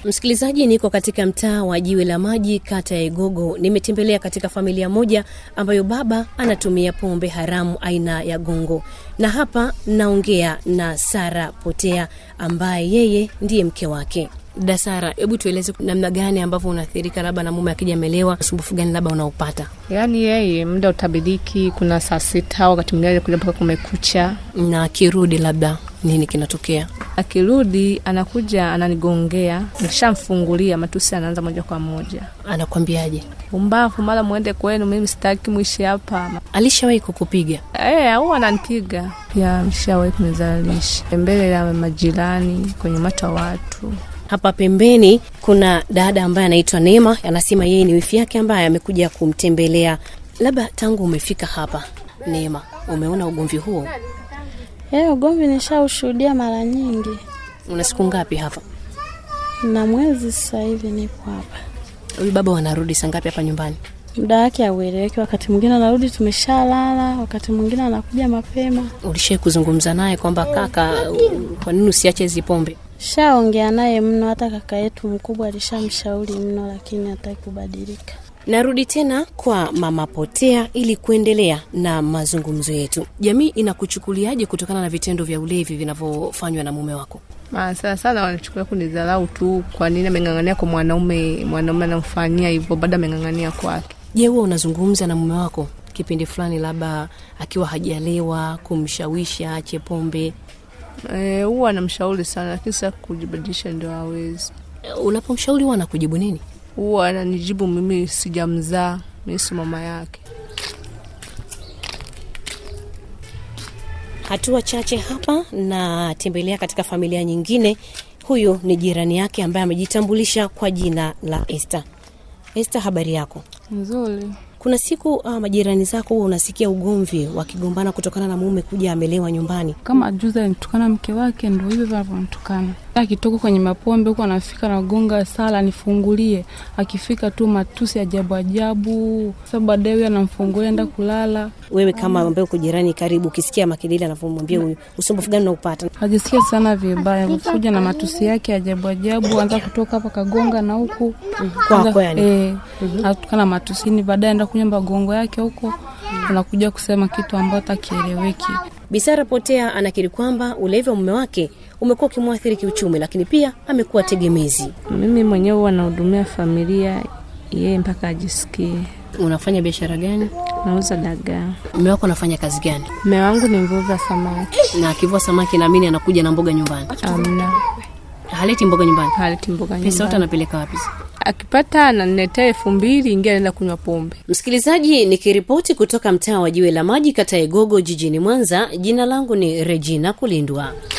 Msikilizaji, niko katika mtaa wa Jiwe la Maji, kata ya Igogo. Nimetembelea katika familia moja ambayo baba anatumia pombe haramu aina ya gongo, na hapa naongea na Sara Potea ambaye yeye ndiye mke wake. Dada Sara, hebu tueleze namna gani ambavyo unaathirika labda na mume akija amelewa, usumbufu gani labda unaopata? Yaani yeye muda utabidiki, kuna saa sita, wakati mwingine kuja mpaka kumekucha. Na akirudi labda nini kinatokea? Akirudi anakuja ananigongea, nikishamfungulia matusi anaanza moja kwa moja, Anakwambiaje? umbavu, mara mwende kwenu, mimi sitaki mwishi hapa. Alishawahi kukupiga? Eh, au ananipiga pia, mshawahi kunizalisha mbele ya majirani, kwenye umati wa watu. Hapa pembeni kuna dada ambaye anaitwa Neema, anasema yeye ni wifi yake ambaye amekuja kumtembelea. Labda tangu umefika hapa Neema, umeona ugomvi huo? Eh, ugomvi nishaushuhudia mara nyingi, Una siku ngapi hapa? na mwezi sasa hivi nipo hapa. Huyu baba wanarudi saa ngapi hapa nyumbani? Muda wake haueleweki, wakati mwingine anarudi tumeshalala, wakati mwingine anakuja mapema. Ulishai kuzungumza naye kwamba kaka, u- kwa nini usiache hizi pombe? Shaongea naye mno, hata kaka yetu mkubwa alishamshauri mno, lakini hataki kubadilika. Narudi tena kwa mama Potea ili kuendelea na mazungumzo yetu. Jamii inakuchukuliaje kutokana na vitendo vya ulevi vinavyofanywa na mume wako? Ah, sana sana wanachukulia kunidharau tu. Kwa nini ameng'ang'ania kwa mwanaume, mwanaume anamfanyia hivyo, bado ameng'ang'ania kwake. Je, huwa unazungumza na mume wako kipindi fulani, labda akiwa hajalewa, kumshawishi aache pombe? Eh, huwa anamshauri sana, lakini sasa kujibadilisha ndio hawezi. Unapomshauri huwa anakujibu nini? Huwa ananijibu mimi sijamzaa, mimi si mama yake. Hatua chache hapa natembelea katika familia nyingine. Huyu ni jirani yake ambaye amejitambulisha kwa jina la Esther. Esther, habari yako? Nzuri. Kuna siku uh, majirani zako huwa unasikia ugomvi wakigombana kutokana na mume kuja amelewa nyumbani. kama juzi alinitukana mke wake, ndo hivyo hivyo anavyonitukana. Akitoka kwenye mapombe huko anafika nagonga sala nifungulie, akifika tu matusi ajabu ajabu. Sasa baadaye huyo anamfungulia enda kulala, Wewe kama ambaye uko jirani karibu, ukisikia makelele anavyomwambia huyu, usumbufu gani unaupata? ajisikia sana vibaya, kuja na matusi yake ajabu ajabu, anza kutoka hapa kagonga na huku Kwako Anza- yani? eh, anatukana matusini, baadaye enda kunywa magongo yake huko, anakuja kusema kitu ambacho takieleweki. Bisara Potea anakiri kwamba ulevi wa mume wake umekuwa ukimwathiri kiuchumi, lakini pia amekuwa tegemezi. Mimi mwenyewe huwa nahudumia familia yeye mpaka ajisikie. Unafanya biashara gani? Nauza dagaa. Mume wako anafanya kazi gani? Mume wangu ni mvuva samaki. Na akivua samaki, naamini anakuja na mboga nyumbani. Amna, Haleti mboga nyumbani, haleti mboga pesa yote nyumbani. anapeleka wapi? Akipata ananiletea elfu mbili ingia anaenda kunywa pombe. Msikilizaji, nikiripoti kutoka mtaa wa Jiwe la Maji, kata ya Igogo, jijini Mwanza. Jina langu ni Regina Kulindwa.